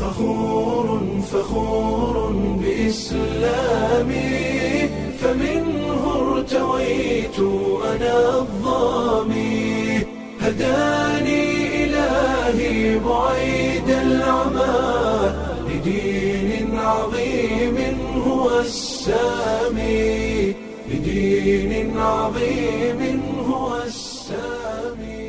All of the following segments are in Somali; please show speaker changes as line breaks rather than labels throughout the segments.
فخور فخور بإسلامي فمنه ارتويت أنا الظامي هداني إلهي بعيد العمى لدين عظيم هو السامي لدين عظيم هو السامي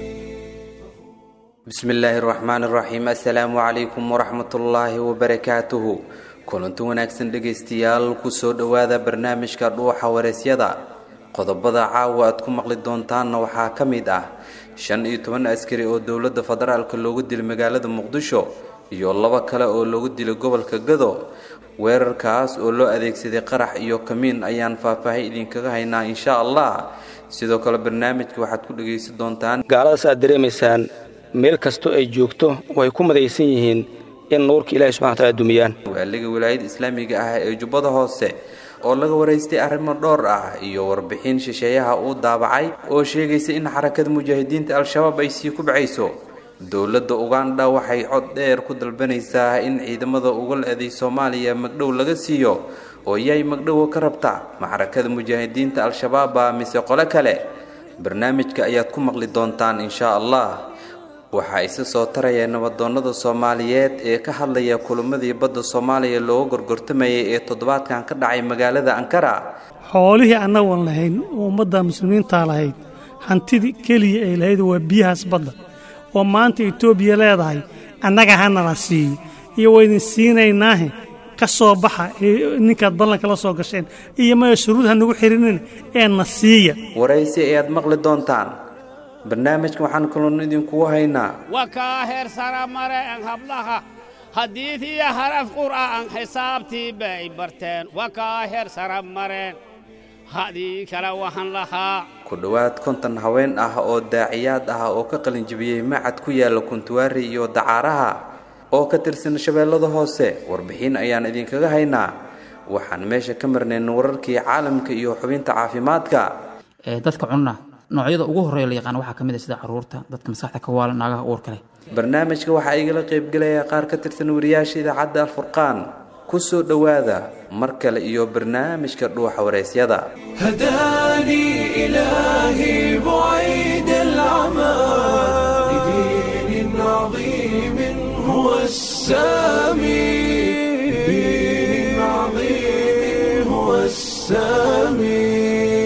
bismillaahi raxmaan raxiim assalaamu calaykum waraxmatullaahi wabarakaatuhu kulanti wanaagsan dhegaystayaal kusoo dhowaada barnaamijka dhuuxa wareysyada qodobada caawa aad ku maqli doontaanna waxaa ka mid ah shan iyo toban askari oo dowladda federaalka loogu dilay magaalada muqdisho iyo labo kale oo loogu dilay gobolka gado weerarkaas oo loo adeegsaday qarax iyo kamiin ayaan faahfaahay idinkaga haynaa insha allah sidoo kale barnaamijka waxaad ku dhegaysan doontaan
gaaladaas aad dareemaysaan meel kastoo ay joogto way ku madaysan yihiin in nuurka ilahi subxana wataala dumiyaan
waaliga wilaayada islaamiga ah ee jubbada hoose oo laga waraystay arrimo dhowr ah iyo warbixin shisheeyaha uu daabacay oo sheegaysa in xarakada mujaahidiinta al-shabaab ay sii kubcayso dowladda ugandha waxay cod dheer ku dalbanaysaa in ciidamada uga le-day soomaaliya magdhow laga siiyo oo yay magdhowa ka rabta ma xarakada mujaahidiinta al-shabaaba mise qole kale barnaamijka ayaad ku maqli doontaan insha allah waxaa isa soo taraya nabadoonnada soomaaliyeed ee ka hadlaya kulamadii badda soomaaliya looga gorgortamayay ee toddobaadkan ka dhacay magaalada ankara
xoolihii annagoon lahayn oo ummadda muslimiintaa lahayd hantidii keliya ay lahayd waa biyahaas badda oo maanta etoobiya leedahay annaga hanala siiyo iyo waydin siinaynaahe ka soo baxa ee ninkaad ballanka la soo gasheen iyo maya shuruud ha nagu xidhinin ee na siiya
waraysi ayaad maqli doontaan barnaamijka waxaan kaloon idinkugu haynaa
wakaa heer sara mare an hablaha hadiidiya haraf qur'aan xisaabtii bay barteen wakaa heer sara mareen hadii kale waxaan lahaa
ku dhowaad konton haween ah oo daaciyaad ah oo ka qalinjibiyey macad ku yaala kuntuwaari iyo dacaaraha oo ka tirsan shabeellada hoose warbixin ayaan idinkaga haynaa waxaan meesha ka marnayn wararkii caalamka iyo xubinta caafimaadka
dadka cunna noocyada ugu horreeya la yaqaan waxaa ka mid ah sida caruurta dadka maskaxda ka waalan naagaha uurka leh
barnaamijka waxaa igala qaybgelaya qaar ka tirsan wariyaasha idaacadda alfurqaan ku soo dhowaada mar kale iyo barnaamijka dhuuxa waraysyada
هداني إلهي بعيد العمى لدين عظيم هو السامي لدين عظيم هو السامي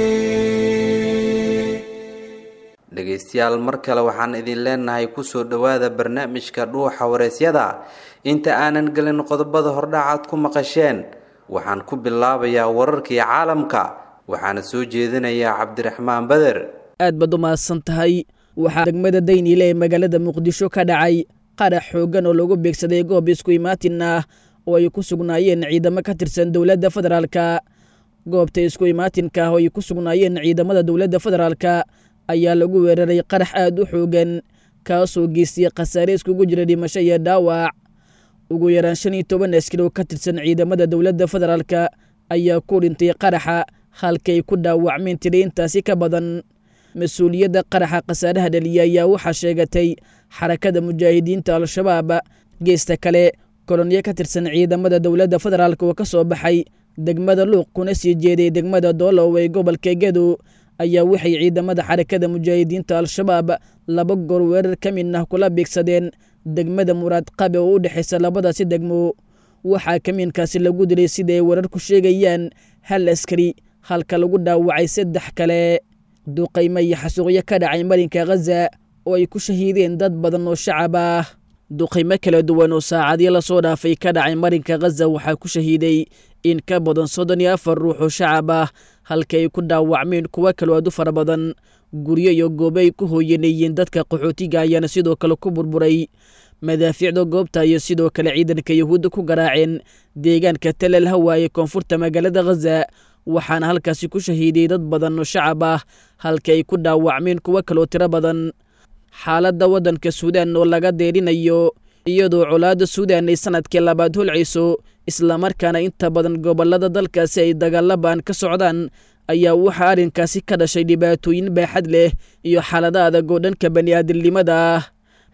dhegaystayaal mar kale waxaan idin leenahay kusoo dhowaada barnaamijka dhuuxa waraysyada inta aanan gelin qodobada hordhacaad ku maqasheen waxaan ku bilaabayaa wararkii caalamka waxaana soo jeedinayaa cabdiraxmaan beder
aad baad u mahadsan tahay waxaa degmada dayniile ee magaalada muqdisho ka dhacay qarax xooggan oo lagu beegsaday goob isku imaatin ah oo ay ku sugnaayeen ciidamo ka tirsan dowladda federaalka goobta isku imaatinka ah oo ay ku sugnaayeen ciidamada dowladda federaalka ayaa lagu weeraray qarax aad u xoogan kaasoo geystay khasaare iskugu jira dhimasho iyo dhaawac ugu yaraan shan iyo toban askari oo ka tirsan ciidamada dowladda federaalka ayaa ku dhintay qaraxa halkay ku dhaawacmeen tiri intaasi ka badan mas-uuliyadda qaraxa khasaaraha dhaliya ayaa waxaa sheegatay xarakada mujaahidiinta al-shabaab geesta kale kolonyo ka tirsan ciidamada dowladda federaalk oo ka soo baxay degmada luuq kuna sii jeeday degmada doolow ee gobolka gedo ayaa waxay ciidamada xarakada mujaahidiinta al-shabaab laba goor weerar ka mid ah kula beegsadeen degmada muraad qabe oo u dhexaysa labadaasi degmo waxaa kamiinkaasi lagu dilay sida ay warar ku sheegayaan hal askari halka lagu dhaawacay saddex kale duqaymo iyo xasuuqyo ka dhacay marinka khaza oo ay ku shahiideen dad badan oo shacab ah duqaymo kala duwan oo saacadii lasoo dhaafay ka dhacay marinka khaza waxaa ku shahiiday in ka badan soddon iyo afar ruux oo shacab ah halka ay ku dhaawacmeen kuwo kaloo aad u fara badan guryo iyo goobo ay ku hooyanayeen dadka qaxootiga ayaana sidoo kale ku burburay madaafiicda goobta iyo sidoo kale ciidanka yahuudda ku garaaceen deegaanka talal hawa ee koonfurta magaalada khaza waxaana halkaasi ku shahiiday dad badan oo shacab ah halka ay ku dhaawacmeen kuwo kaloo tiro badan xaaladda waddanka suudaan oo laga deerinayo iyadoo colaadda suudaan ay sanadkii labaad holcayso islamarkaana inta badan gobollada dalkaasi ay dagaalabaan ka socdaan ayaa waxaa arrinkaasi ka dhashay dhibaatooyin baaxad leh iyo xaalado adag oo dhanka bani'aadamnimada ah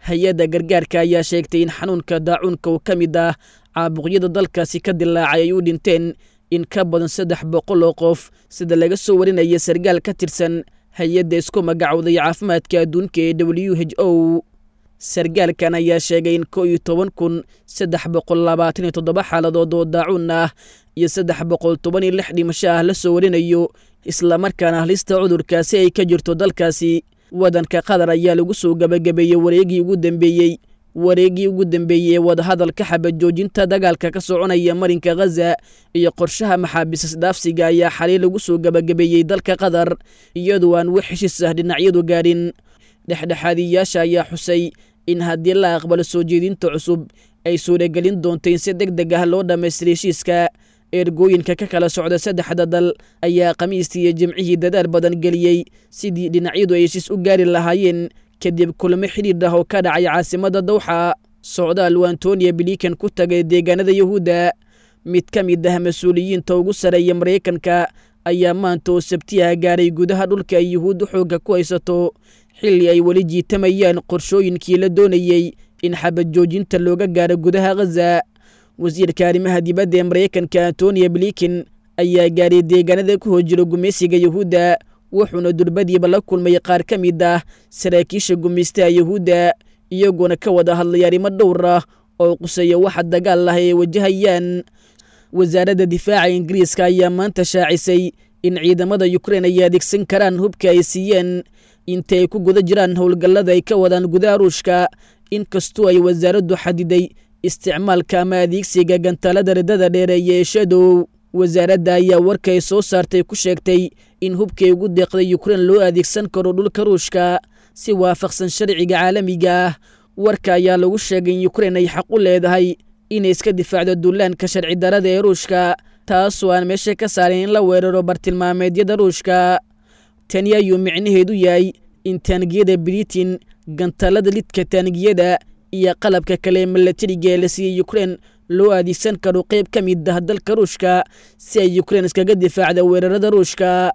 hay-adda gargaarka ayaa sheegtay in xanuunka daacuunka uu ka mid ah caabuqyada dalkaasi ka dilaacay ay u dhinteen in ka badan saddex boqol oo qof sida laga soo warinaya sargaal ka tirsan hay-adda isku magacowday caafimaadka adduunka ee w h o sargaalkan ayaa sheegay in ko iyo toban kun saddex boqol labaatan iyo toddoba xaaladood oo daacuun ah iyo saddex boqol toban iyo lix dhimasho ah la soo warinayo islamarkaana halista cudurkaasi ay ka jirto dalkaasi waddanka qatar ayaa lagu soo gebagabeeyey wareegii ugu dambeeyey wareegii ugu dambeeyey ee wadahadalka xabad joojinta dagaalka ka soconaya marinka khaza iyo qorshaha maxaabiis dhaafsiga ayaa xalay lagu soo gebagabeeyey dalka qatar iyadoo aan wax heshiis ah dhinacyadu gaadhin dhexdhexaadiyaasha ayaa xusay in haddii la aqbalo soo jeedinta cusub ay suuragelin doonto in si deg deg ah loo dhammaystira heshiiska ergooyinka ka kala socda saddexda dal ayaa khamiistii iyo jimcihii dadaal badan geliyey sidii dhinacyadu ay heshiis u gaari lahaayeen kadib kulamo xidhiidh ah oo ka dhacay caasimadda dawxa socdaal uu antoniya bilikan ku tagay deegaanada yuhuudda mid ka mid ah mas-uuliyiinta ugu sareeya maraykanka ayaa maanta oo sabtiyaha gaaray gudaha dhulka ay yuhuuddu xoogga ku haysato xilli ay weli jiitamayaan qorshooyinkii la doonayey in xabad joojinta looga gaaro gudaha khaza wasiirka arrimaha dibadda ee maraykanka antoniya blikin ayaa gaaray deegaanada ku hojira gumaysiga yuhuudda wuxuuna durbadiiba la kulmay qaar ka mid ah saraakiisha gumaystaha yuhuudda iyagoona ka wada hadlay arrimo dhowr ah oo quseeya waxa dagaal ah ay wajahayaan wasaaradda difaaca ingiriiska ayaa maanta shaacisay in ciidamada yukrein ay adeegsan karaan hubka ay siiyeen inta ay ku guda jiraan howlgallada ay ka wadaan gudaha ruushka inkastoo ay wasaaraddu xadiday isticmaalka ama adeegsiga gantaalada riddada dheereeya ee shadow wasaaradda ayaa warka ay soo saartay ku sheegtay in hubkay ugu deeqday yukrein loo adeegsan karo dhulka ruushka si waafaqsan sharciga caalamiga ah warka ayaa lagu sheegay in yukrein ay xaq u leedahay inay iska difaacdo duulaanka sharci darada ee ruushka taasoo aan meesha ka saarin in la weeraro bartilmaameedyada ruushka tani ayuu micnaheedu yahay in taangiyada britain gantaalada lidka taangiyada iyo qalabka kale ee milatariga ee la siiyey yukrein loo adeegsan karo qayb ka mid ah dalka ruushka si ay yukrein iskaga difaacda weerarada ruushka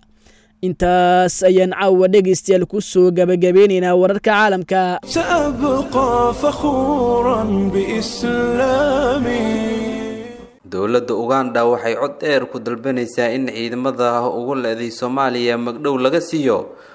intaas ayaan caawa dhegaystayaal ku soo gabagabeynaynaa wararka caalamka
سأبقى فخورا بإسلامي
dowladda uganda waxay cod dheer ku dalbanaysaa in ciidamada ugu leeday soomaaliya magdhow laga siiyo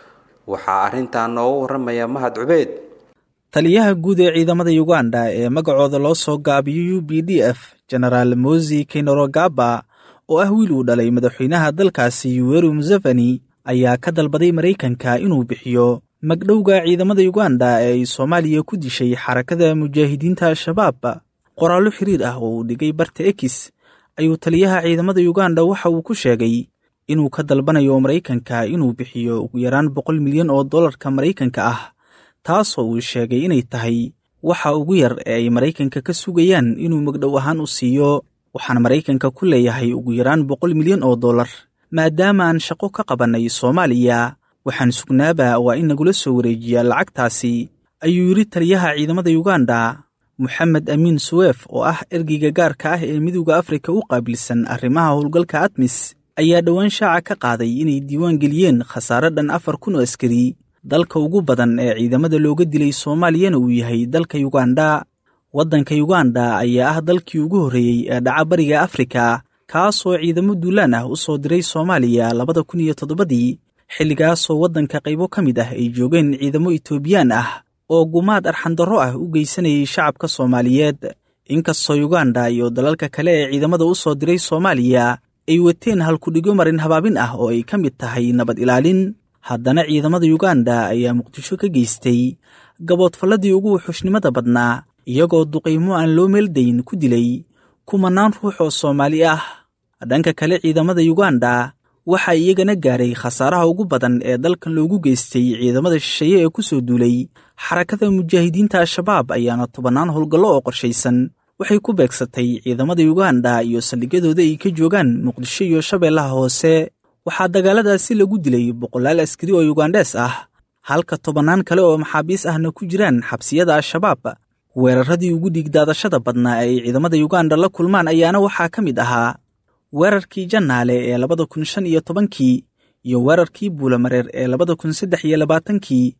waxaa arrintaa noogu warramaya mahad cubeyd
taliyaha guud ee ciidamada uganda ee magacooda loo soo gaabiyo u b d f genaraal mosi kainorogaba oo ah wiil uu dhalay madaxweynaha dalkaasi yuweru museveni ayaa ka dalbaday maraykanka inuu bixiyo magdhowga ciidamada uganda ee ay soomaaliya ku dishay xarakada mujaahidiinta al-shabaab qoraallo xiriir ah oo uu dhigay barta ekis ayuu taliyaha ciidamada uganda waxa uu ku sheegay inuu ka dalbanayo maraykanka inuu bixiyo ugu yaraan boqol milyan oo dollarka maraykanka ah taasoo uu sheegay inay tahay waxa ugu yar ee ay maraykanka ka sugayaan inuu magdhow ahaan u siiyo waxaan maraykanka ku leeyahay ugu yaraan boqol milyan oo dollar maadaama aan shaqo ka qabannay soomaaliya waxaan sugnaaba waa in nagula soo wareejiyaa lacagtaasi ayuu yidhi taliyaha ciidamada uganda moxamed amiin suweef oo ah ergeyga gaarka ah ee midowda afrika u qaabilsan arrimaha howlgalka admis ayaa dhowaan shaaca ka qaaday inay diiwaan geliyeen khasaare dhan afar kun oo askari dalka ugu badan ee ciidamada looga dilay soomaaliyana uu yahay dalka yuganda waddanka yuganda ayaa ah dalkii ugu horreeyey ee dhaca bariga afrika kaasoo ciidamo duulaan ah u soo diray soomaaliya labada kun iyo toddobadii xilligaasoo waddanka qaybo ka mid ah ay joogeen ciidamo itoobiyaan ah oo gumaad arxandarro ah u geysanayay shacabka soomaaliyeed inkastoo yuganda iyo dalalka kale ee ciidamada u soo diray soomaaliya ay wateen halkudhigo marin habaabin ah oo ay ka mid tahay nabad ilaalin haddana ciidamada yuganda ayaa muqdisho ka geystay gaboodfalladii ugu wuxuushnimada badnaa iyagoo duqaymo aan loo meeldayn ku dilay kumanaan ruux oo soomaali ah dhanka kale ciidamada yuganda waxaa iyagana gaaray khasaaraha ugu badan ee dalkan loogu geystay ciidamada shisheeye ee ku soo duulay xarakada mujaahidiinta al-shabaab ayaana tobannaan howlgallo oo qorshaysan waxay ku beegsatay ciidamada yuganda iyo saldhigyadooda ay ka joogaan muqdisho iyo shabeellaha hoose waxaa dagaaladaasi lagu dilay boqolaal askari oo yugandhees ah halka tobannaan kale oo maxaabiis ahna ku jiraan xabsiyada al-shabaab weeraradii ugu dhiigdaadashada badnaa ee ay ciidamada yuganda la kulmaan ayaana waxaa ka mid ahaa weerarkii jannaale ee labada kun shan iyo tobankii iyo weerarkii buulamareer ee labada kun saddex iyo labaatankii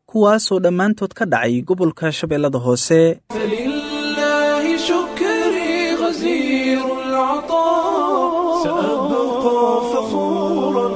kuwaasoo dhammaantood ka dhacay gobolka shabeellada hoose
فلله شكري غزير العطاء سأبقى فخورا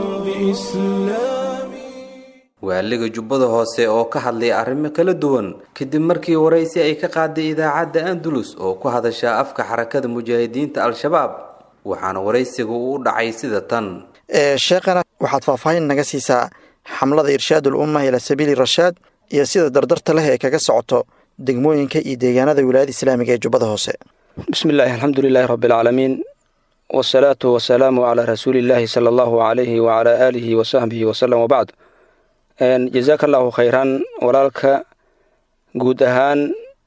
بإسلامي
waaliga jubbada hoose oo ka hadlay arrimo kala duwan kadib markii waraysi ay ka qaaday idaacadda andalus oo ku hadasha afka xarakada mujaahidiinta al-shabaab waxaana waraysiga uu u dhacay sida tan
sheekhana waxaad faahfaahin naga siisaa xamlada irshaadul umma ila sabiili rashaad iyo sida dardarta leh ee kaga socoto degmooyinka iyo deegaanada wilaayada islaamiga ee jubbada hoose
bismi illaahi alxamdu lilaahi rabbi alcaalamiin wasalaatu wasalaamu calaa rasuulillaahi sala allahu calayhi wacalaa aalihi wasaxbihi wasalam wabacd jazaaka allahu khayran walaalka guud ahaan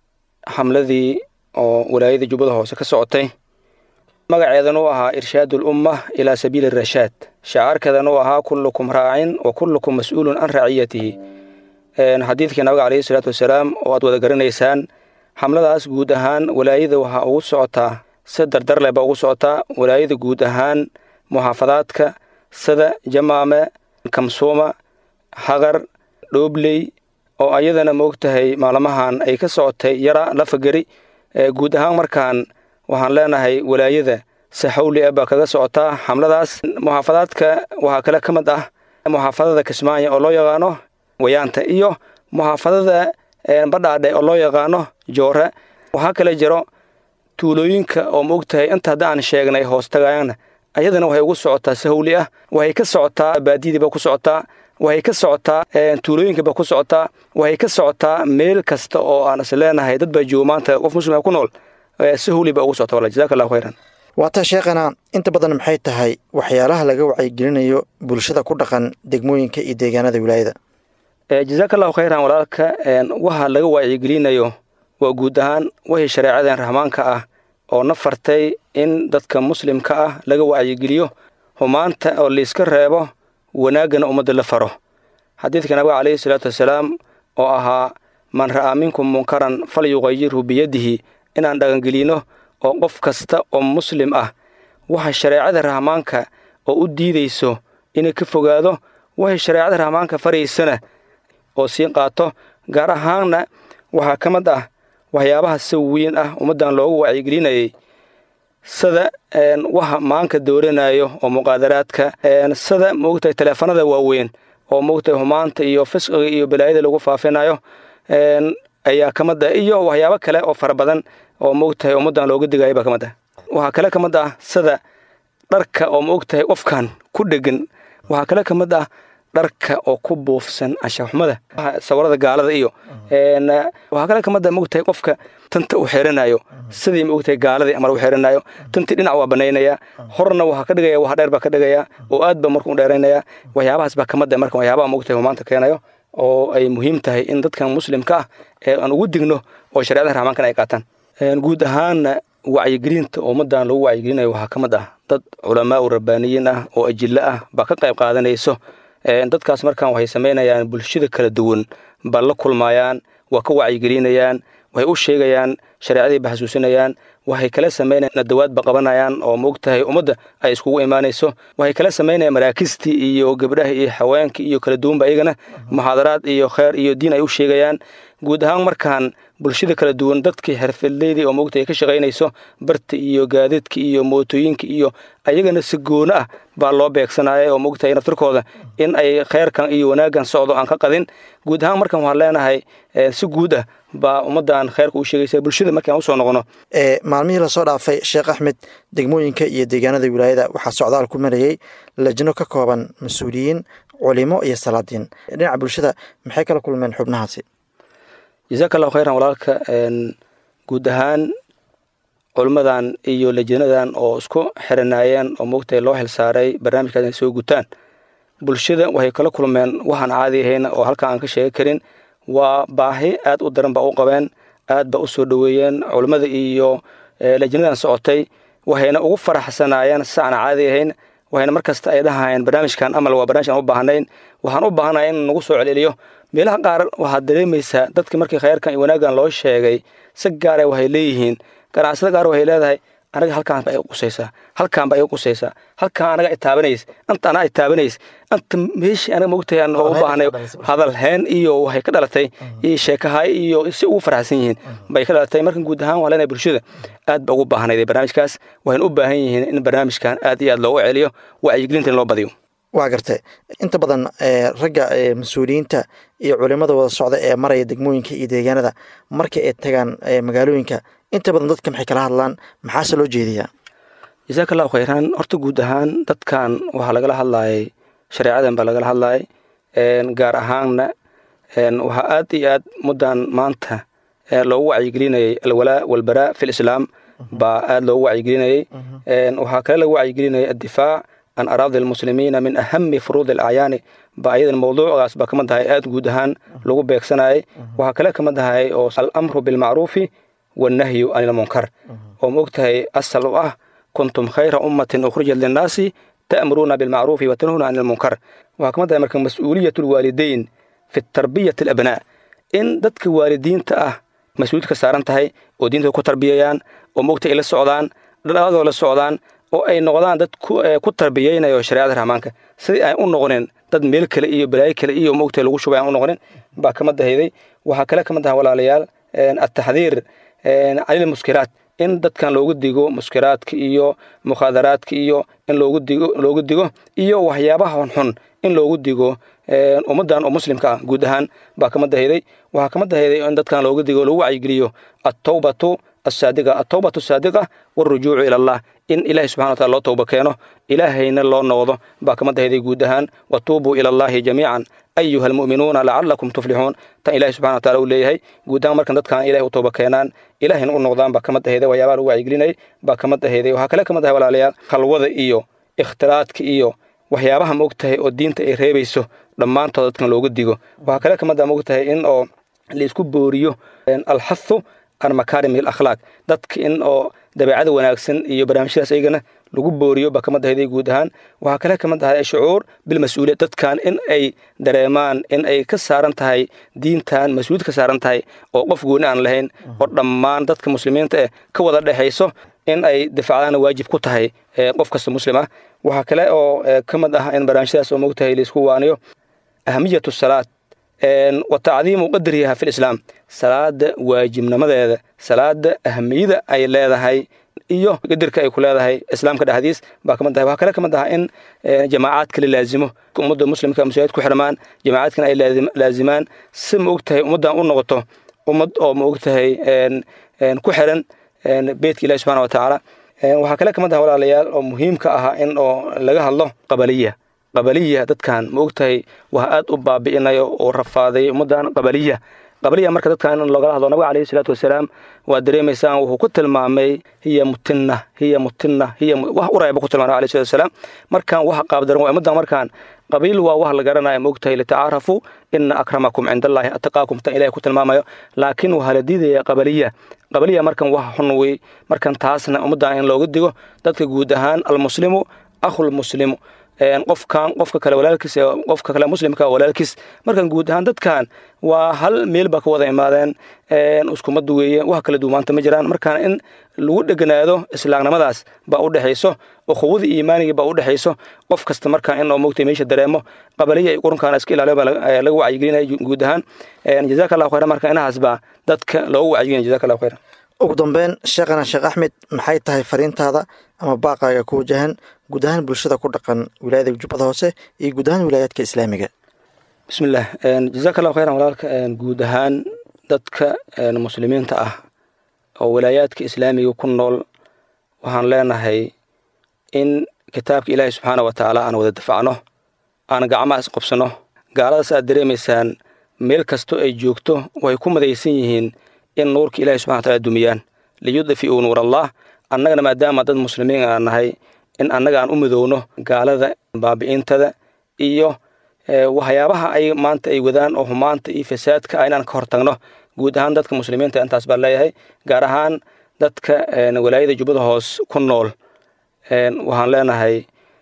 xamladii oo walaayada jubbada hoose ka socotay magaceedan u ahaa irshaadul umma ilaa sabiili rashaad shacaarkeedan u ahaa kullukum raacin wa kullukum mas-uulun can raciyatihi xadiidkii nabiga calayhi salaatu wasalaam oo aad wada garanaysaan xamladaas guud ahaan walaayada waxaa ugu socotaa si dardar leh baa ugu socotaa walaayada guud ahaan muxaafadaadka sida jamaame kamsuuma haqar dhoobley oo ayadana maogtahay maalmahan ay ka socotay yara lafageri guud ahaan markaan waxaan leenahay walaayada si xawli ah baa kaga socotaa xamladaas muxaafadaadka waxaa kale ka mid ah muxaafadada kismaayo oo loo yaqaano wayaanta iyo muxaafadada badhaadhe oo loo yaqaano joore waxaa kale jiro tuulooyinka oo maogtahay inta hadda aan sheegnay hoos tagayana ayadana waxay ugu socotaa si hawli ah waxay ka socotaa baadiyadiiba ku socotaa waxay ka socotaa tuulooyinkiiba ku socotaa waxay ka socotaa meel kasta oo aan is leenahay dad baa joogo maanta qof muslima ku nool si hawli baa ugu socota wala jazaka allahu khayran
waataa sheekhana inta badan maxay tahay waxyaalaha laga wacyigelinayo bulshada ku dhaqan degmooyinka iyo deegaanada wilaayada
jazaaka allahu khayran walaalka waxa laga wacyigelinayo waa guud ahaan wixii shareecadan rahmaanka ah oo na fartay in dadka muslimka ah laga wacyigeliyo humaanta oo layska reebo wanaaggana ummadda la faro xadiidka nabiga calayhi salaatu wasalaam oo ahaa man ra'aa minkum munkaran fal yuqayirhu biyadihi inaan dhaqangelino oo qof kasta oo muslim ah waxa shareecada rahmaanka oo u diidayso inay ka fogaado waxay shareecada rahmaanka faraysana oo sii qaato gaar ahaanna waxaa ka mid ah waxyaabaha si weyn ah ummaddan loogu wacyigelinayay sida waxa maanka dooranayo oo muqaadaraadka sida moogtahay taleefanada waaweyn oo moogtahay humaanta iyo fisqiga iyo balaayada lagu faafinayo ayaa ka mid ah iyo waxyaabo kale oo fara badan oo moogtahay ummaddan looga digayo baa ka mid ah waxaa kale ka mid ah sida dharka oo moogtahay qofkan ku dhegan waxaa kale ka mid ah dharka oo ku buufsan anshaxumada sawirada gaalada iyo waxaa kale kamid a mogtahay qofka tanta uu xeeranayo sidii mogtahay gaaladii amar u xeeranayo tantii dhinac waa banaynaya horna waxaa ka dhigaya wax dheer baa ka dhigaya oo aad ba markuu dheeraynaya waxyaabahaas baa kamid a marka waxyaabaha mogtahay humaanta keenayo oo ay muhiim tahay in dadkan muslimka ah ee aan ugu digno oo shareecada raxmaankan ay qaataan guud ahaanna wacyigelinta ummaddan lagu wacyigelinayo waxaa ka mid ah dad culamaa u rabbaaniyiin ah oo ajillo ah baa ka qayb qaadanayso dadkaas markaan waxay samaynayaan bulshada kala duwan baa la kulmayaan waa ka wacyigelinayaan waxay u sheegayaan shareecadii ba xasuusinayaan waxay kala samaynayaan nadawaadba qabanayaan oo maogtahay ummadda ay iskugu imaanayso waxay kala samaynayaan maraakiistii iyo gabdhaha iyo haweenkii iyo kala duwanba iyagana muxaadaraad iyo kheer iyo diin ay u sheegayaan guud ahaan markaan bulshada kala duwan dadkii xirfadleydii oo moogta ay ka shaqaynayso barta iyo gaadiidka iyo mootooyinka iyo ayagana si goono ah baa loo beegsanaya oo moogtahay naftirkooda in ay kheyrkan iyo wanaaggan socdo aan ka qadin guud ahaan markan waxaan leenahay si guud ah baa ummaddan kheyrka u sheegaysa bulshada markaan usoo noqono
maalmihii lasoo dhaafay sheekh axmed degmooyinka iyo deegaanada wilaayada waxaa socdaal ku marayey lajno ka kooban mas-uuliyiin culimo iyo salaadiin dhinaca bulshada maxay kala kulmeen xubnahaasi
jasaaka allahu khayran walaalka guud ahaan culimmadan iyo lajanadan oo isku xiranaayeen oo moogtahay loo xilsaaray barnaamijkaas inay soo gutaan bulshada waxay kala kulmeen waxaan caadi ahayn oo halkan aan ka sheegi karin waa baahi aad u daran ba u qabeen aad ba u soo dhoweeyeen culimmada iyo lajanadan socotay waxayna ugu faraxsanaayeen si aan caadi ahayn waxayna mar kasta ay dhahayeen barnaamijkan amal waa barnamij aan u baahnayn waxaan u baahanaya in nagu soo celceliyo meelaha qaar waxaad dareemaysaa dadka markii khayrkan iyo wanaaggan loo sheegay si gaara waxay leeyihiin ganacsada qaar waxay leedahay anaga halkaan baa iga qusaysaa halkaan baa iga qusaysaa halkaan anaga itaabanaysa anta anaa itaabanaysa anta meeshii anaga mogtahay aan u baahnay hadal heen iyo waxay ka dhalatay iyo sheekahay iyo si ugu faraxsan yihiin bay ka dhalatay markan guud ahaan waa leenahay bulshada aad ba ugu baahnayd barnaamijkaas waxayna u baahan yihiin in barnaamijkan aad iyo aad loogu celiyo wacyigelinta in loo badiyo
waa gartay inta badan ragga mas-uuliyiinta iyo culimada wada socda ee maraya degmooyinka iyo deegaanada marka ay tagaan magaalooyinka inta badan dadka maxay kala hadlaan maxaase loo jeediyaa
jasaaka allahu khayran horta guud ahaan dadkan waxaa lagala hadlayay shareecadan baa lagala hadlayay gaar ahaanna waxaa aad iyo aad muddan maanta loogu wacyigelinayay alwalaa walbaraa fi lislaam baa aad loogu wacyigelinayay waxaa kale lagu wacyigelinayay addifaac an araadi almuslimiina min ahami furuudi alacyaani ba ayadan mawduucaas baa kama tahay aad guud ahaan lagu beegsanayay waxaa kale kama tahay oo alamru bilmacruufi wannahyu can ilmunkar oo ma og tahay asal u ah kuntum khayra ummatin ukhrijat linnaasi ta'muruuna bilmacruufi wa tanhuuna can ilmunkar waxaa kama tahay marka mas-uuliyat lwaalidayn fi tarbiyati alabnaa in dadka waalidiinta ah mas-uuliyad ka saaran tahay oo diinta ku tarbiyayaan oo ma og tahay ay la socdaan dhadhaadoo la socdaan oo ay noqdaan dad ku tarbiyeynayo shareecada raxmaanka sidii aan u noqonin dad meel kale iyo balaayo kale iyo mogtahay lagu shubay aan u noqonin baa kama dahayday waxaa kale kama dahan walaalayaal ataxdiir canil muskiraat in dadkan loogu digo muskiraadka iyo mukhaadaraadka iyo in loogu digo loogu digo iyo waxyaabaha xunxun in loogu digo ummaddan oo muslimka ah guud ahaan baa kama dahayday waxaa kama dahayday in dadkan loogu digo lagu wacyigeliyo attawbatu asaadiqa atawbatu saadiqa walrujuucu ila allah in ilaahay subxana wataala loo towba keeno ilaahayna loo noqdo baa kama dahayday guud ahaan watuubuu ila allahi jamiican ayuha almu'minuuna lacalakum tuflixuun tan ilahi subxana wataala uu leeyahay guud ahaan markan dadkan ilahay u towba keenaan ilaahayna u noqdaan baa kama dahayday waxyaabaha lagu wacyigelinayay baa kama dahayday waxaa kale kama dahay walaalayaal khalwada iyo ikhtilaadka iyo waxyaabaha ma og tahay oo diinta ay reebayso dhammaantood dadkan looga digo waxaa kale kama daa ma og tahay in oo laisku booriyo alxathu an makaarim alakhlaaq dadka in oo dabeecada wanaagsan iyo barnaamijyadaas ayagana lagu booriyo baa kama dahayday guud ahaan waxaa kale kama dahay shucuur bilmas-uuliyad dadkan in ay dareemaan in ay ka saaran tahay diintan mas-uuliyad ka saaran tahay oo qof gooni aan lahayn oo dhammaan dadka muslimiinta eh ka wada dhexayso in ay difacdaana waajib ku tahay qof kasta muslim ah waxaa kale oo ka mid ah in barnaamijyadaas oo mogtahay laisku waaniyo ahamiyatu salaad wa tacdiimu qadriha fi lislaam salaada waajibnimadeeda salaada ahamiyada ay leedahay iyo qadirka ay ku leedahay islaamka dhexdiis baa kamid tahay waxaa kale kamid ah in jamaacaadka la laazimo ummadda muslimka masaajid ku xirmaan jamaacaadkana ay laazimaan si ma og tahay ummaddan u noqoto ummad oo ma og tahay ku xiran beytka ilahi subxana watacaala waxaa kale kamid ah walaalayaal oo muhiimka ahaa in oo laga hadlo qabaliya qabaliya dadkan ma og tahay waa aad u baabi'inayo oo rafaaday ummaddan qabaliya qabaliya marka dadkan in loogala hadlo nabiga alayhi salaatu wasalaam waa dareemaysaan wuxuu ku tilmaamay hiya mutinna hiya mutinna hiya wax urayba ku tilmaamay alayhi salatu wasalaam markaan wax qaabdaran waa ummaddan markaan qabiil waa wax la garanaya ma og tahay litacaarafu ina akramakum cinda allahi ataqaakum tan ilahay ku tilmaamayo laakiin waxaa la diidaya qabaliya qabaliya markan wax xun wey markan taasna ummaddan in looga digo dadka guud ahaan almuslimu akhulmuslimu qofkan qofka kale walaalkiis qofka kale muslimka walaalkiis markan guud ahaan dadkan waa hal meel baa ka wada imaadeen iskumadu weeye wax kala duumaanta ma jiraan markaan in lagu dheganaado islaamnimadaas baa u dhexayso ukhuwada iimaaniga baa u dhexayso qof kasta markaan in oo mogtay meesha dareemo qabaliya iyo qurunkaana iska ilaaliyo baa laga wacyigelinaya guud ahaan jazaka allahu khayran marka inahaas baa dadka loogu wacyigelinaya jazaka allahu khayran
ugu dambeyn sheekhana sheekh axmed maxay tahay fariintaada ama baaqaaga ku wajahan guud ahaan bulshada ku dhaqan wilaayada jubbada hoose iyo guud ahaan wilaayaadka islaamiga
bismillaah jazaka allahu khayran walaalka guud ahaan dadka muslimiinta ah oo wilaayaadka islaamiga ku nool waxaan leenahay in kitaabka ilaahi subxaana wa tacaala aan wada dafacno aan gacmaha isqobsano gaaladaas aad dareemaysaan meel kastoo ay joogto way ku madaysan yihiin in nuurka ilahi subxana wa taala dumiyaan liyudfi'uu nuur allah annagana maadaama dad muslimiin aan nahay in annaga aan u midowno gaalada baabi'intada iyo waxyaabaha ay maanta ay wadaan oo humaanta iyo fasaadka ah inaan ka hortagno guud ahaan dadka muslimiinta intaas baan leeyahay gaar ahaan dadka walaayada jubbada hoos ku nool waxaan leenahay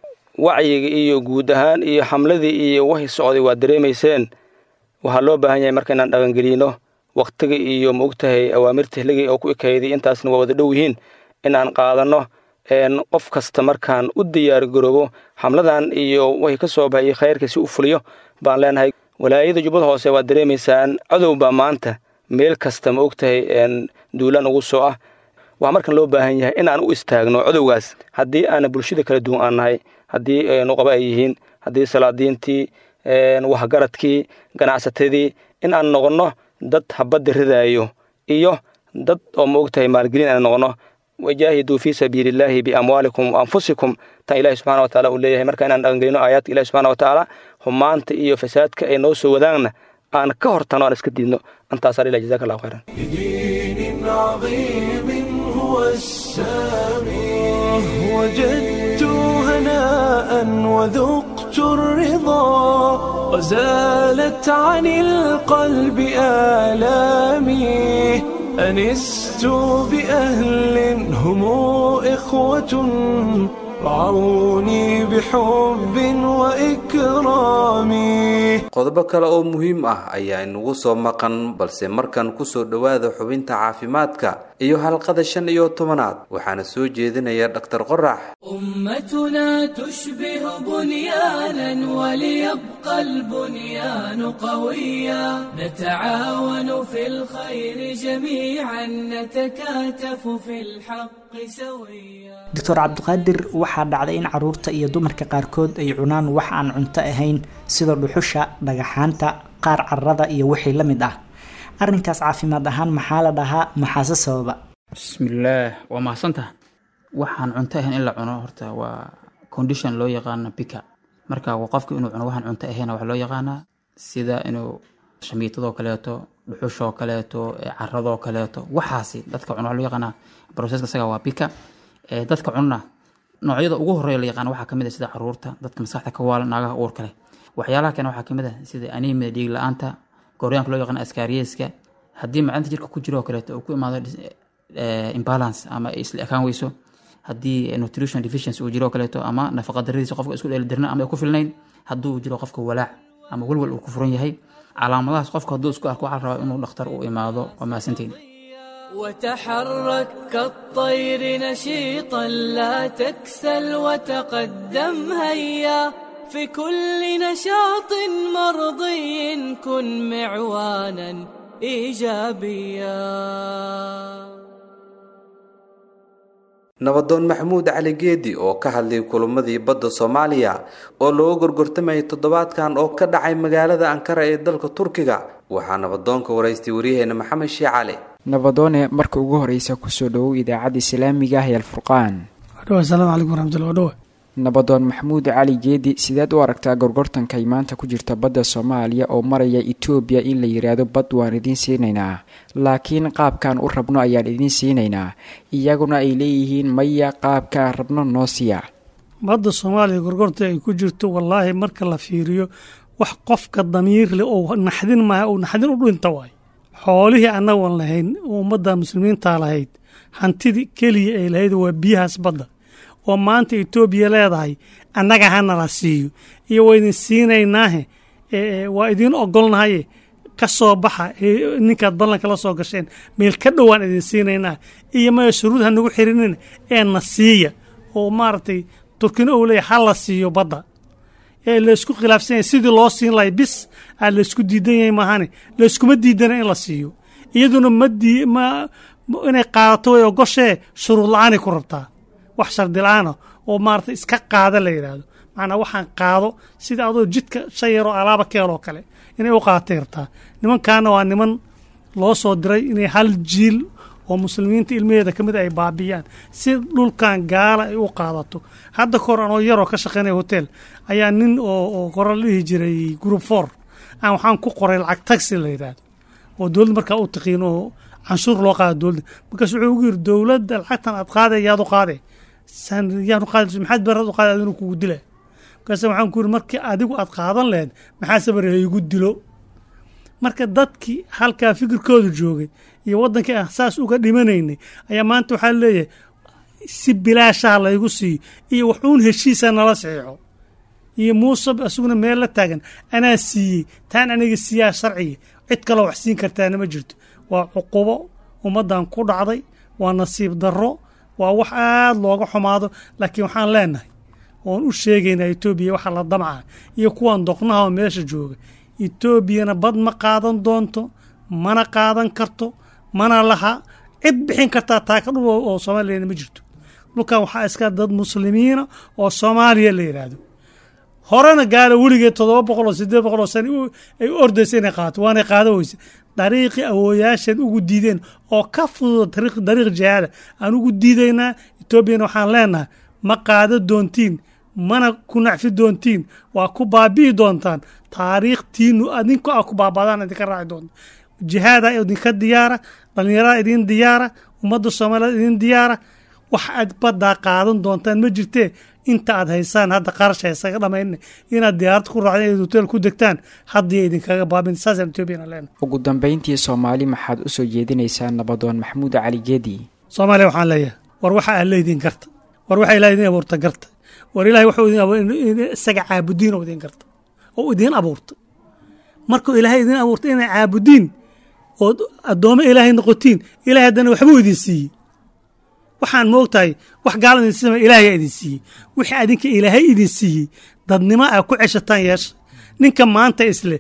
wacyiga iyo guud ahaan iyo xamladii iyo wahi socday waa dareemayseen waxaa loo baahan yahay marka inaan dhaqangelino waktiga iyo ma ogtahay awaamirta hligii oo ku ekayday intaasna waa wada dhow yihiin in aan qaadanno qof kasta markaan u diyaar garoobo xamladan iyo way ka soo baxay khayrka si u fuliyo baan leenahay walaayada jubbada hoose waad dareemaysaan cadow baa maanta meel kasta ma ogtahay duulaan ugu soo ah waxaa markan loo baahan yahay in aan u istaagno cadowgaas haddii aana bulshada kala duwan aan nahay haddii nuqaba ay yihiin haddii salaadiintii waxgaradkii ganacsatadii in aan noqonno dad habadda ridaayo iyo dad oo ma ogtahay maalgelin aan noqonno wajaahiduu fii sabiili illaahi biamwaalikum wa anfusikum tan ilahi subxana wataala uu leeyahay marka inaan dhaqangelino aayaadka ilahi subxana watacaala xumaanta iyo fasaadka ay noo soo wadaagna aan ka hortano aan iska diidno intaasaa ilah jazaka allahu khayran
بدين عظيم هو السامي وجدت هناء وذقت الرضا وزالت عن القلب آلامي أنست بأهل هم إخوة رعوني بحب وإكرام
qodobo kale oo muhiim ah ayaa inagu soo maqan balse markan kusoo dhowaada xubinta caafimaadka iyo halqada shan iyo tobanaad waxaana soo jeedinaya dhaktar qorax
أمتنا تشبه بنيانا وليبقى البنيان قويا نتعاون في الخير جميعا نتكاتف في الحق سويا
doctor cabdiqaadir waxaa dhacday in caruurta iyo dumarka qaarkood ay cunaan wax aan cunto ahayn sida dhuxusha dhagaxaanta qaar carrada iyo wixii la mid ah arrinkaas caafimaad ahaan maxaa la dhahaa maxaase sababa
bismillaah waa mahadsantaha waxaan cunto ahayn in la cuno horta waa condition loo yaqaano bika marka waa qofku inuu cuno waxaan cunto ahayn waxaa loo yaqaanaa sida inuu shamiitadoo kaleeto dhuxushoo kaleeto eh, caradoo kaleeto waxaasi dadka cuno waxaa loo yaqaanaa processka isaga waa bika Eh, dadka cunna noocyada ugu horeeya la yaqaan waxaa kamid ah sida caruurta dadka maskaxda ka waalan naagaha uurka leh waxyaalaha kale waxaa kamid ah sida anemia dhiig la-aanta gooryaanka loo yaqaan askaariyeska haddii macdanta jirka ku jiro oo kaleeto uu ku imaado dis- eh, imbalance ama ay isla ekaan weyso haddii nutrition deficiency uu jiro oo kaleeto ama nafaqa daradiisa qofka isku dheelitirna ama ay ku filnayn hadduu jiro qofka walaac ama welwel uu ku furan yahay calaamadahaas qofka hadduu isku arko waxaa la rabaa inuu dhakhtar u imaado waa mahadsantiin
وتحرك كالطير نشيطا لا تكسل وتقدم هيا في كل نشاط مرضي كن معوانا ايجابيا
nabadoon maxamuud cali geedi oo ka hadlay kulamadii badda soomaaliya oo looga gorgortamayay toddobaadkan oo ka dhacay magaalada ankara ee dalka turkiga waxaa nabadoonka waraystay waryaheena maxamed shii cali
nabadoone marka ugu horeysa kusoo dhowow idaacadda islaamiga ah ee alfurqaan
wadhawa asalaamu calaykum waraxmatullahi wadhawa
nabadoon maxamuud cali geedi sideed u aragtaa gorgortanka ay maanta ku jirta badda soomaaliya oo maraya etoobiya in la yidhaahdo bad waan idiin siinaynaa laakiin qaabkaan u rabno ayaan idiin siinaynaa iyaguna ay leeyihiin maya qaabkaan rabno noo siya
badda soomaaliya gorgorta ay ku jirto wallaahi marka la fiiriyo wax qofka damiir leh oo naxdin maaha oo naxdin u dhinta waayo xoolihii annagoon lahayn oo ummadda muslimiintaa lahayd hantidii keliya ay lahayd waa biyahaas badda oo maanta etoobiya leedahay annaga hana la siiyo iyo waa idin siinaynaahe ee, waa idiin ogolnahaye ka soo baxa ee, ninkaad ballanka la soo gasheen meel ka dhowaan idin siinaynaa iyo maya shuruud ha nagu xirinina ee na siiya oo maaragtay turkina ou leeyahay ha la siiyo badda ee laysku khilaafsan yahay sidii loo siin lahay bis aa laysku diidan yahay maahane layskuma diidana in la siiyo iyaduna ma dii ma ma- inay qaadato way ogoshee shuruud la-aanay ku rabtaa wax shardi la-aana oo maarata iska qaada la yidhaahdo macnaa waxaan qaado sida adoo jidka shan yaroo alaaba keeloo kale inay u qaadatay rabtaa nimankaana waa niman loo soo diray inay hal jiil oo muslimiinta ilmaheeda ka mid ay baabiyaan si dhulkan gaala ay u qaadato hadda kahor anoo yaroo ka shaqaynaya hotel ayaa nin oo oo qora la dhihi jiray group four aan waxaan ku qoray lacag taxi la yidhaahdo oo dowladda markaa u taqiin oo canshuur loo qaada dowladda markaas wuxuu ugu yiri dowladda lacagtan aad qaaday yaad u qaaday san yaan u qaaday maxaad barad u qaaday adinu kugu dila markaas waxaan ku yiri markii adigu aad qaadan lahayd maxaa sabar igu dilo marka dadkii halkaa fikirkooda joogay iyo waddankii aan saas uga dhimanaynay ayaa maanta waxaa leeyahay si bilaashaha laygu siiyo iyo waxuun heshiisa nala saxiixo iyo muuse isaguna meel la taagan anaa siiyey taan aniga siiyaa sharciga cid kaloo wax siin kartaana ma jirto waa cuqubo ummaddan ku dhacday waa nasiib darro waa wax aada looga xumaado laakiin waxaan leenahay oon u sheegaynaa etoobiya waxa la damca iyo kuwan doqnaha oo meesha jooga etoobiyana bad ma qaadan doonto mana qaadan karto mana laha cid bixin kartaa taaka dhul oo soomaaliyana ma jirto dhulkan waxaa iska dad muslimiina oo soomaaliya la yidhaahdo horena gaala weligeed toddoba boqol oo sideed boqol oo sano ay u ordaysa inay qaato waanay qaada weyse dariiqii awooyaashan ugu diideen oo ka fudud dariiq jihaada aan ugu diidaynaa etoobiyana waxaan leenahay ma qaada doontiin mana ku nacfi doontiin waa ku baabi'i doontaan taariikhtiinu adinku a ku baabadaan idinka raaci doonta jihaada idinka diyaara dhallinyarada idin diyaara ummadda soomaaliyeed idin diyaara wax aad baddaa qaadan doontaan ma jirtee inta aad haysaan hadda qarash haysaga dhamayn inaad diyaarad ku raacdeen inaad hotel ku degtaan haddii idinkaga baabin saasaan etoobiyana leenahay
ugu dambayntii soomaali maxaad u soo jeedinaysaa nabadoon maxamuud cali geedi
soomaaliya waxaan leeyahay war waxa aad leediin garta war waxa ilahay idin abuurta garta war ilahay wuxuu idin abuur isaga caabudiin oo idin garta oo idiin abuurta markuu ilaahay idin abuurta inay caabudiin ood addoommo ilaahay noqotiin ilahay haddana waxbuu idin siiyey waxaan moogtahay wax gaala idin siima ilaahayaa idin siiyey wixii adinka ilaahay idin siiyey dadnimo aa ku ceshataan yeesha ninka maanta isle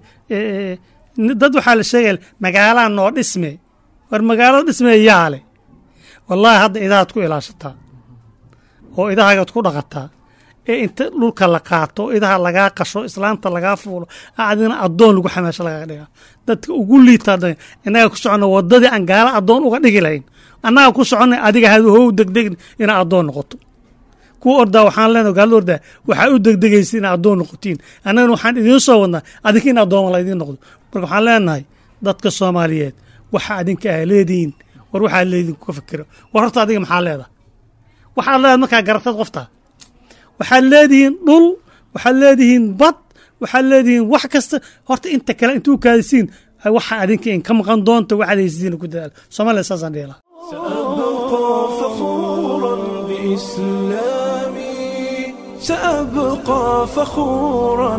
dad waxaa la sheegaya magaalaa noo dhisme war magaalada dhisme yaale wallaahi hadda idahaad ku ilaashataa oo idahagaad ku dhaqataa ee inta dhulka la qaato oo idaha lagaa qasho islaanta lagaa fuulo adina addoon lagu xamaasho lagaga dhigaa dadka ugu liitaa innaga ku soconna waddadii aan gaala addoon uga dhigi lahayn annaga ku soconnay adiga hadow degdegin inaa addoon noqoto kuwa ordaa waxaan leenahay gaalada ordaa waxaa u degdegaysa inaa addoon noqotiin annagana waxaan idiin soo wadnaa adinka in addooma la idiin noqdo marka waxaan leenahay dadka soomaaliyeed waxa adinka aa leedihiin war waxaa leedihin ka fikiro war horta adiga maxaa leedahay waxaad leedahay markaa garatad qoftaa waxaad leedihiin dhul waxaad leedihiin bad waxaad leedihiin wax kasta horta inta kale intuu kaadisiin waxa adinka in ka maqan doonta waxaad haysiin ku dadaal soomaaliya saasaan dhihi lahaa
سأبقى فخورا بإسلامي سأبقى فخورا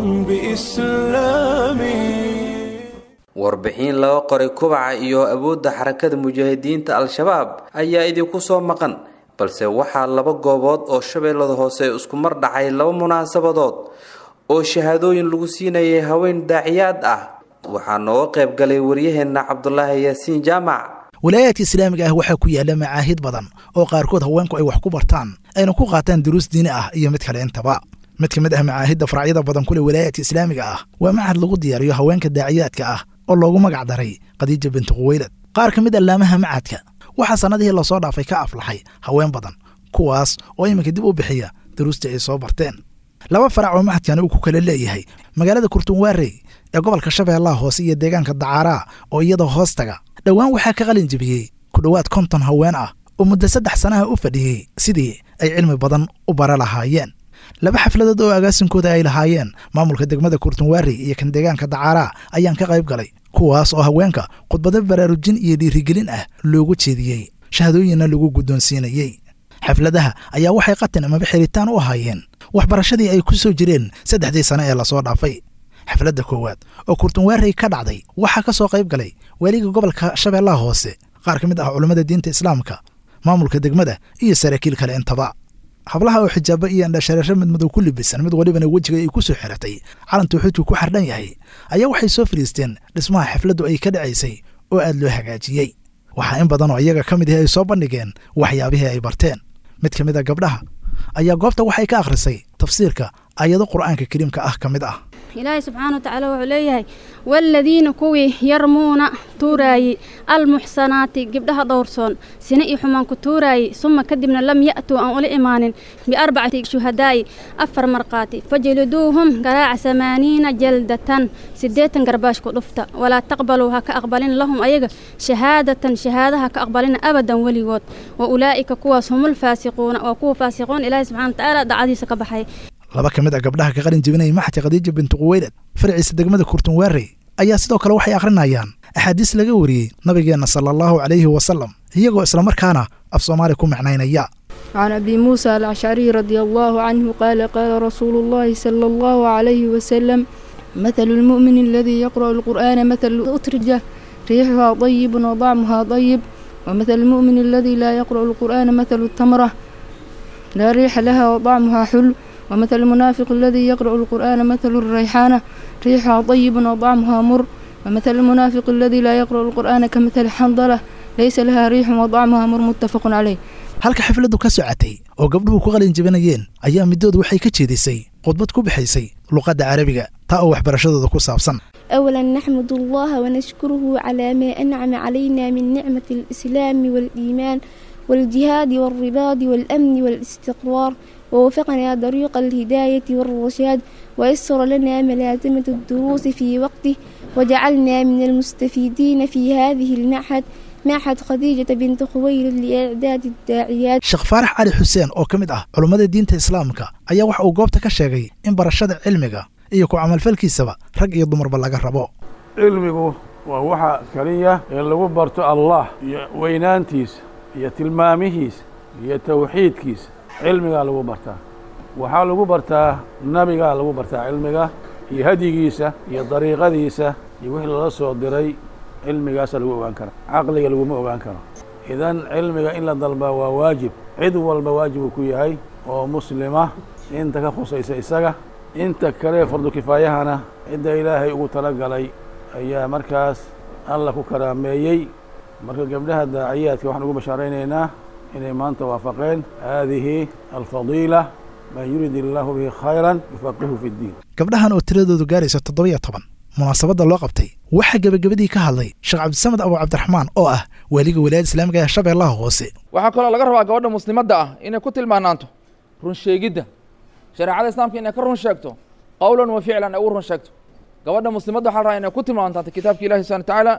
بإسلامي
warbixin laga qoray kubaca iyo awoodda xarakada mujaahidiinta al-shabaab ayaa idinku soo maqan balse waxaa laba goobood oo shabeellada hoose isku mar dhacay laba munaasabadood oo shahaadooyin lagu siinayay haween daaciyaad ah waxaa nooga qayb galay waryaheenna cabdulaahi yaasiin jaamac
walaayaadka islaamiga ah waxaa ku yaalla macaahid badan oo qaarkood haweenku ay wax ku bartaan ayna ku qaataan duruus diini ah iyo mid kale intaba mid ka mid ah macaahidda faracyada badan kule walaayaadka islaamiga ah waa macahad lagu diyaariyo haweenka daaciyaadka ah oo loogu magac daray khadiija binti quweylad qaar ka mid allaamaha macadka waxaa sannadihii lasoo dhaafay ka aflaxay haween badan kuwaas oo iminka dib u bixiya duruustii ay soo barteen laba farac oo macadkani uu ku kala leeyahay magaalada kurtunwaarey ee gobolka shabeellaha hoose iyo deegaanka dacaaraa oo iyada hoos taga dhowaan waxaa ka qalin jebiyey ku dhowaad konton haween ah oo muddo saddex sanaha u fadhiyey sidii ay cilmi badan u bara lahaayeen laba xafladood oo agaasinkooda ay lahaayeen maamulka degmada kurtunwaarey iyo kan deegaanka dacaaraa ayaan ka qayb galay kuwaas oo haweenka khudbado baraarujin iyo dhiirigelin ah loogu jeediyey shahadooyinna lagu guddoonsiinayey xafladaha ayaa waxay qatin amaba xiritaan u ahaayeen waxbarashadii ay ku soo jireen saddexdii sane ee lasoo dhaafay xafladda koowaad oo kurtunwaarey ka dhacday waxaa ka soo qayb galay waaliga gobolka shabeellaha hoose qaar ka mid ah culammada diinta islaamka maamulka degmada iyo saraakiil kale intaba hablaha oo xijaabo iyo andhashareero midmadow ku libisan mid walibana wejiga ay ku soo xiratay calantuu xudku ku xardhan yahay ayaa waxay soo fadhiisteen dhismaha xafladdu ay ka dhacaysay oo aad loo hagaajiyey waxaa in badan oo iyaga ka mid ahi ay soo bandhigeen waxyaabihii ay barteen mid ka mid a gabdhaha ayaa goobta waxay ka akhrisay tafsiirka ayado qur'aanka kariimka ah ka mid ah
ilaahay subxaana wa tacaala wuxuu leeyahay waaladiina kuwii yarmuuna tuuraayey almuxsanaati gabdhaha dhowrsoon sina iyo xumaan ku tuuraayey suma kadibna lam ya'tuu aan ula imaanin biarbacati shuhadaa'i afar markhaati fajliduuhum garaaca samaaniina jaldatan siddeetan garbaash ku dhufta walaa taqbaluu ha ka aqbalin lahum ayaga shahaadatan shahaadaha ka aqbalina abadan weligood wa ulaa'ika kuwaas humul faasiquuna waa kuwa faasiquun ilaahay subxana wa tacaala dacadiisa ka baxay
laba ka mid a gabdhaha ka qalin jebinaya maxadka khadiija binti quweylad farciisa degmada kurtunwaarey ayaa sidoo kale waxay akhrinayaan axaadiis laga wariyey nabigeenna sala allahu calayhi wasalam iyagoo islamarkaana af soomaali ku macnaynaya
can abi muusa alcashariy radia allahu canhu qaala qaala rasuulu llahi sala allahu calayhi wasalam mathalu lmu'min aladii yaqra'u alqur'aana mathalu utrija riixuhaa dayibun wadacmuhaa dayib ومثل المؤمن الذي لا يقرأ القرآن مثل التمرة لا ريح لها وطعمها حلو ومثل المنافق الذي يقرأ القرآن مثل الريحانة ريحها طيب وطعمها مر ومثل المنافق الذي لا يقرأ القرآن كمثل حنظلة ليس لها ريح وطعمها مر متفق عليه
halka xafladdu ka socotay oo gabdhuhu ku qalin jebinayeen ayaa midoodu waxay ka jeedisay khudbad ku bixaysay luqadda carabiga taa oo waxbarashadooda ku saabsan
أولا نحمد الله ونشكره على ما أنعم علينا من نعمة الإسلام والإيمان والجهاد والرباط والأمن والاستقرار ووفقنا طريق الهداية والرشاد ويسر لنا ملازمة الدروس في وقته وجعلنا من المستفيدين في هذه المعهد معهد خديجة بنت خويلد لإعداد الداعيات
sheekh faarax cali xuseen oo ka mid ah culummada diinta islaamka ayaa waxa uu goobta ka sheegay in barashada cilmiga iyo ku camalfalkiisaba rag iyo dumarba laga rabo
cilmigu waa waxa keliya ee lagu barto allah iyo weynaantiisa iyo tilmaamihiisa iyo tawxiidkiisa cilmigaa lagu bartaa waxaa lagu bartaa nebigaa lagu bartaa cilmiga iyo hadyigiisa iyo dariiqadiisa iyo wixii lala soo diray cilmigaasa lagu ogaan kara caqliga laguma ogaan karo idan cilmiga in la dalbaa waa waajib cid walba waajib uu ku yahay oo muslima inta ka khusaysa isaga inta kale fardu kifaayahana cidda ilaahay ugu talagalay ayaa markaas alla ku karaameeyey marka gabdhaha daaciyaadka waxaan ugu bashaaraynaynaa inay maanta waafaqeen haadihi alfadiila man yurid illaahu bihi khayran yufaqihu fi ddiin
gabdhahan oo tiradoodu gaaraysa toddoba-iyo toban munaasabadda loo qabtay waxaa gebagabadii ka hadlay sheekh cabdisamed abu cabdiraxmaan oo ah waaliga walaayada islaamiga ee shabeellaha hoose
waxaa kaloo laga rabaa gabadha muslimadda ah inay ku tilmaanaanto run sheegidda shareecada islaamka inay ka run sheegto qowlan wa ficlan ay u run sheegto gabadha muslimadda waxaa la rabaa inay ku tilmaantaanto kitaabka ilahi subxana watacaala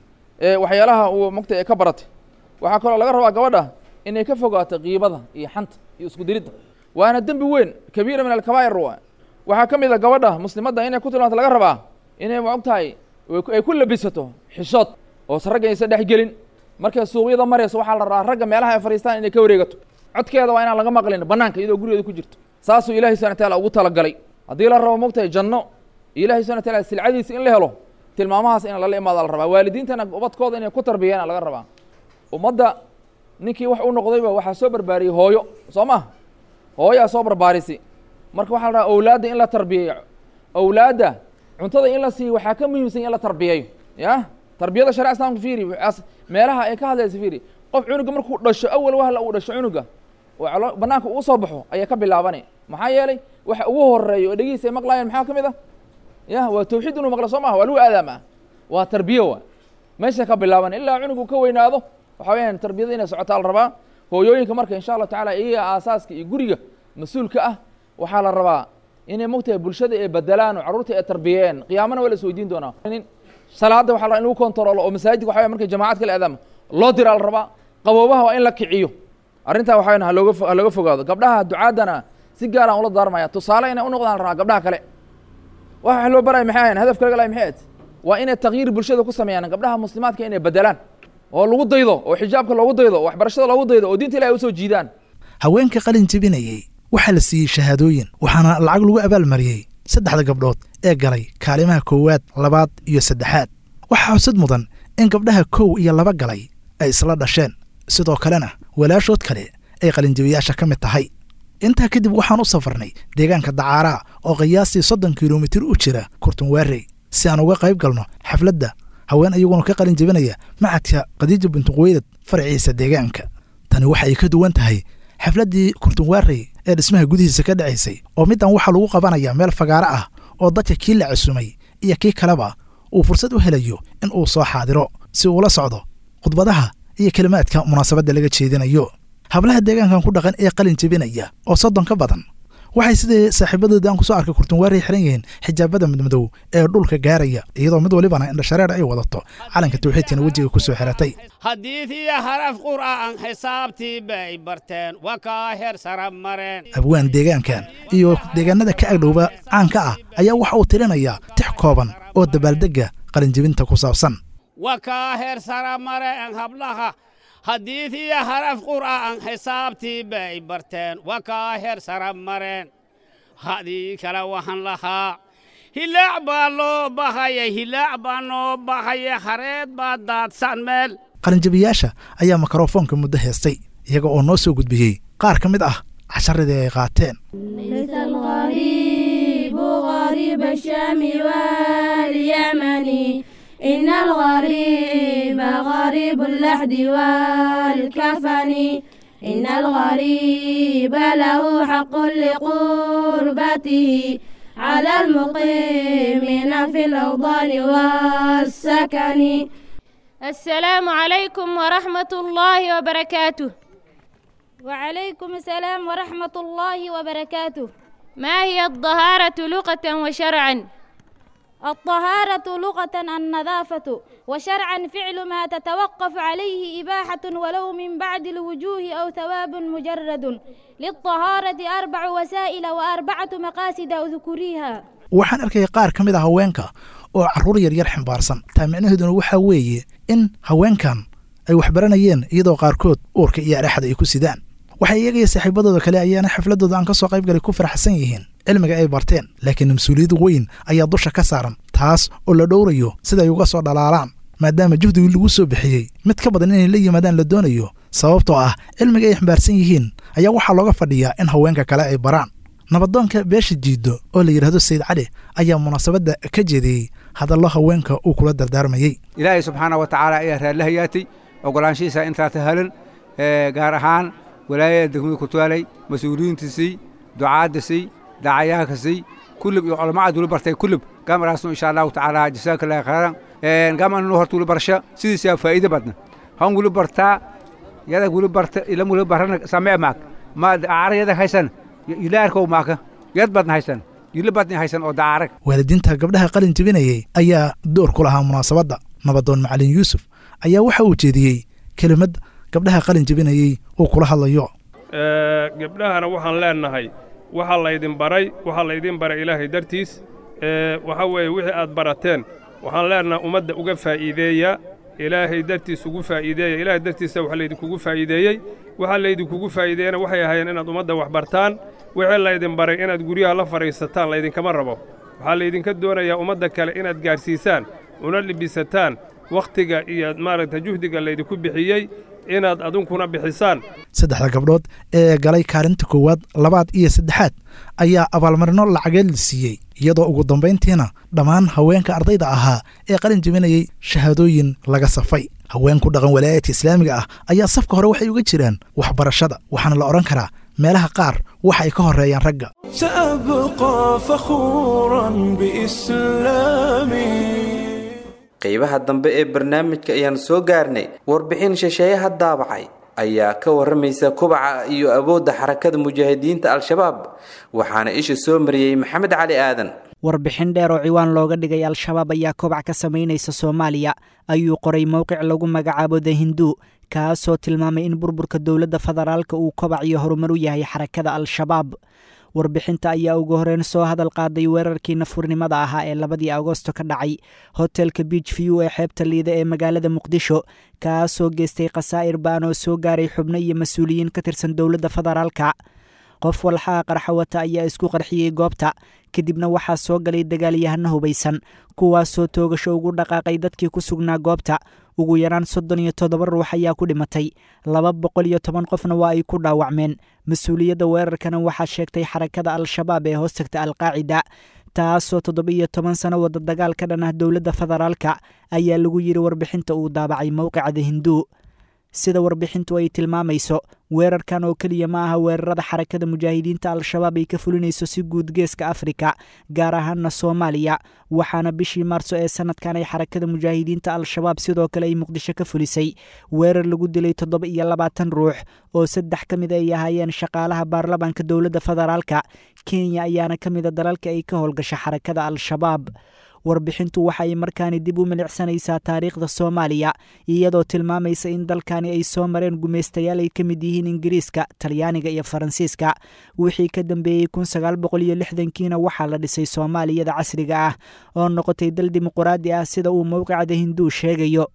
ee waxyaalaha uu mogta ee ka baratay waxaa kaloo laga rabaa gabadha inay ka fogaato qiibada iyo xanta iyo isku diridda waana dembi weyn kabiira min alkabaa'ir wa waxaa ka mid a gabadha muslimadda inay ku tilmaanto laga rabaa inay ma og tahay ay ku labisato xishood oose ragga aysan dhex gelin markay suuqyada marayso waxaa la rabaa ragga meelaha ay fadhiistaan inay ka wareegato codkeeda waa inaan laga maqlin bannaanka iyadoo gurigeeda ku jirto saasuu ilahi subana wataala ugu talagalay haddii la rabo mogtahay janno ilahi subana wataala silcadiisa in la helo tilmaamahaas in lala imaada la rabaa waalidiintana ubadkooda inay ku tarbiyayaan laga rabaa ummadda ninkii wax u noqdayba waxaa soo barbaariyey hooyo soo ma hooyaa soo barbaarisi marka waxaa la rabaa awlaadda in la tarbiyeeyo awlaadda cuntada in la siiyo waxaa ka muhiimsan in la tarbiyeeyo ya tarbiyada shareca islamka fiiri meelaha ay ka hadlaysa fiiri qof cunuga markuu dhasho awal wahla uu dhasho cunuga oo banaanka uu soo baxo ayaa ka bilaabanay maxaa yeelay waxa ugu horeeya oo dhegihiisa ay maqlaayeen maxaa ka mid ah ya waa tawxiid inuu maqlo soo maha waa lagu aadaama waa tarbiye wa meesha ka bilaabanay ilaa cunugu ka weynaado waxa weyaan tarbiyada inay socotaa la rabaa hooyooyinka marka insha allahu tacala iyaga aasaaska iyo guriga mas-uulka ah waxaa la rabaa inay mogtahay bulshada ay bedelaan oo carruurta ay tarbiyeen qiyaamana waa la is weydiin doonaa salaadda waxa la rabaa in lagu kontaroolo oo masaajidka waxa markay jamaacad kala aadaama loo diraa la rabaa qaboobaha waa in la kiciyo arrintaa waxa weyan halooga ha looga fogaado gabdhaha ducaaddana si gaaraan ula daarmaya tusaale inay u noqdaan la rabaa gabdhaha kale waxa loo baraya maxay ahayn hadafka laga lahay maxay ahayd waa inay takyiir bulshada ku sameeyaan gabdhaha muslimaadka inay bedelaan oo lagu daydo oo xijaabka loogu daydo oo waxbarashada loogu daydo oo diinta ilahi usoo jiidaan
haweenka qalin jebinayey waxaa la siiyey shahaadooyin waxaana lacag lagu abaalmariyey saddexda gabdhood ee galay kaalimaha koowaad labaad iyo saddexaad waxaa xusad mudan in gabdhaha kow iyo laba galay ay isla dhasheen sidoo kalena walaashood kale ay qalinjebiyaasha ka mid tahay intaa kadib waxaan u safarnay deegaanka dacaaraa oo qiyaastii soddon kilomitir u jira kurtunwaarey si aan uga qayb galno xafladda haween iyaguna ka qalin jebinaya macadka khadiija bintuquweylad faraciisa deegaanka tani waxa ay ka duwan tahay xafladdii kurtunwaarey ee dhismaha gudihiisa ka dhacaysay oo middan waxaa lagu qabanayaa meel fagaaro ah oo dadka kii la cusumay iyo kii kaleba uu fursad u helayo in uu soo xaadiro si uula socdo khudbadaha iyo kelimaadka munaasabadda laga jeedinayo hablaha deegaankan ku dhaqan ee qalin jebinaya oo soddon ka badan waxay sidii saaxiibadooda aan kusoo arkay kurtunwaarey xiran yihiin xijaabada midmadow ee dhulka gaaraya iyadoo mid walibana indhashareer ay wadato calanka tawxiidkana wejiga ku soo xiratay
haddiidiyo haraf qur'aan xisaabtii bay barteen waa kaa heer sara mareen
abwaan deegaankan iyo deegaanada ka agdhowba caanka ah ayaa waxa uu tirinayaa tix kooban oo dabaaldegga qalinjebinta ku saabsan
waa kaa heer sara mareen hablaha haddiidiyo haraf qur'aan xisaabtii bay barteen waa kaa heer sara mareen hadii kale waxaan lahaa hilaac baa loo bahaya hilaac baa noo bahaya hareed baa daadsan meel
qalinjabiyaasha ayaa mikrofoonka muddo heestay iyaga oo noo soo gudbiyey qaar ka mid ah casharadii ay qaateen
ليس الغريب غريب الشام واليمن إن الغريب غريب اللحد والكفن إن الغريب له حق لقربته على المقيمين في الأوطان والسكن
السلام عليكم ورحمة الله وبركاته
وعليكم السلام ورحمة الله وبركاته
ما هي الطهارة لغة وشرعا
الطهارة لغة النظافة وشرعا فعل ما تتوقف عليه إباحة ولو من بعد الوجوه أو ثواب مجرد للطهارة أربع وسائل وأربعة مقاصد أذكريها
waxaan arkayay qaar ka mid a haweenka oo carruur yaryar ximbaarsan taa micnaheeduna waxaa weeye in haweenkan ay waxbaranayeen iyadoo qaarkood uurka iyo adhaxda ay ku sidaan waxay iyagaiyo saaxiibadooda kale ayaana xafladooda aan ka soo qayb galay ku faraxsan yihiin cilmiga ay barteen laakiin mas-uuliyad weyn ayaa dusha ka saaran taas oo la dhowrayo siday uga soo dhalaalaan maadaama juhdigii lagu soo bixiyey mid ka badan inay la yimaadaan la doonayo sababtoo ah cilmiga ay xambaarsan yihiin ayaa waxaa looga fadhiyaa in haweenka kale ay baraan nabadoonka beesha jiiddo oo la yidhaahdo sayid cali ayaa munaasabadda ka jeediyey hadallo haweenka uu kula dardaarmayey
ilaahay subxaana wa tacaala ayaa raallahayaatay ogolaanshihiisa intaa tahalan gaar ahaan walaayada degmada kutaalay mas-uuliyiintiisii ducaadisii dacayaakasii kulub iyo culamaad wuli bartay kulub gamaraasnu insha allahu tacaala jasaaka allahi khayran gamannu horta wuli barsha sidiisaa faa'iide badna han wuli bartaa yadag wuli barta ilam wuli barana samee maak ma dacaara yadag haysan ilaarkow maaka yad badna haysan yili badna haysan oo dacaarag
waalidiinta gabdhaha qalin jebinayey ayaa door ku lahaa munaasabadda nabadoon macalin yuusuf ayaa waxa uu jeediyey kelimad gabdhaha qalin jebinayey uu kula hadlayo
gabdhahana waxaan leennahay waxaa laydin baray waxaa laydin baray ilaahay dartiis waxaa weeye wixii aad barateen waxaan leennahay ummadda uga faa'iideeya ilaahay dartiis ugu faa'iideeya ilaahay dartiisa wax laydinkugu faa'iideeyey waxaa laydinkugu faa'iideeyana waxay ahaayeen inaad ummadda wax bartaan wixii laydin baray inaad guryaha la fadhiisataan laydinkama rabo waxaa laydinka doonayaa ummadda kale inaad gaadhsiisaan una libisataan wakhtiga iyo maaragta juhdiga laydinku bixiyey inaad adunkuna bixisaan
saddexda gabdhood ee galay kaalinta koowaad labaad iyo saddexaad ayaa abaalmarino lacageed la siiyey iyadoo ugu dambayntiina dhammaan haweenka ardayda ahaa ee qalin jebinayey shahaadooyin laga safay haween ku dhaqan walaayadka islaamiga ah ayaa safka hore waxay uga jiraan waxbarashada waxaana la odhan karaa meelaha qaar waxa ay ka horreeyaan ragga
سأبقى فخورا بإسلامي
qeybaha dambe ee barnaamijka ayaan soo gaarnay warbixin shisheeyaha daabacay ayaa ka waramaysa kubaca iyo awoodda xarakada mujaahidiinta al-shabaab waxaana isha soo mariyey maxamed cali aadan
warbixin dheer oo ciwaan looga dhigay al-shabaab ayaa kobac ka samaynaysa soomaaliya ayuu qoray mowqic lagu magacaabo the hindu kaasoo tilmaamay in burburka dowladda federaalka uu kobac iyo horumar u yahay xarakada al-shabaab warbixinta ayaa ugu horeyn soo hadal qaaday weerarkii nafurnimada ahaa ee labadii agosto ka dhacay hotelka beach view ee xeebta liida ee magaalada muqdisho kaasoo geystay khasaa'ir baan oo soo gaaray xubno iyo mas-uuliyiin ka tirsan dowladda federaalka qof walxaha qarxa wata ayaa isku qarxiyey goobta kadibna waxaa soo galay dagaalyahano hubaysan kuwaasoo toogasho ugu dhaqaaqay dadkii ku sugnaa goobta ugu yaraan soddon iyo toddoba ruux ayaa ku dhimatay laba boqol iyo toban qofna waa ay ku dhaawacmeen mas-uuliyadda weerarkana waxaa sheegtay xarakada al-shabaab ee hoos tagta alqaacida taasoo toddoba iyo toban sano wada dagaal ka dhan ah dowladda federaalka ayaa lagu yidhi warbixinta uu daabacay mowqicada hinduu sida warbixintu ay tilmaamayso weerarkan oo keliya ma aha weerarada xarakada mujaahidiinta al-shabaab ay ka fulinayso si guud geeska afrika gaar ahaana soomaaliya waxaana bishii maarso ee sanadkan ay xarakada mujaahidiinta al-shabaab sidoo kale ay muqdisho ka fulisay weerar lagu dilay toddoba iyo labaatan ruux oo saddex ka mid ay ahaayeen shaqaalaha baarlamaanka dowladda federaalka kenya ayaana ka mida dalalka ay ka howlgasha xarakada al-shabaab warbixintu waxa ay markaani dib u milicsanaysaa taariikhda soomaaliya iyadoo tilmaamaysa in dalkani ay soo mareen gumaystayaal ay ka mid yihiin ingiriiska talyaaniga iyo faransiiska wixii ka dambeeyey kun sagaal boqol iyo lixdankiina waxaa la dhisay soomaaliyada casriga ah oo noqotay dal dimuquraadi ah sida uu mowqicda hinduu sheegayo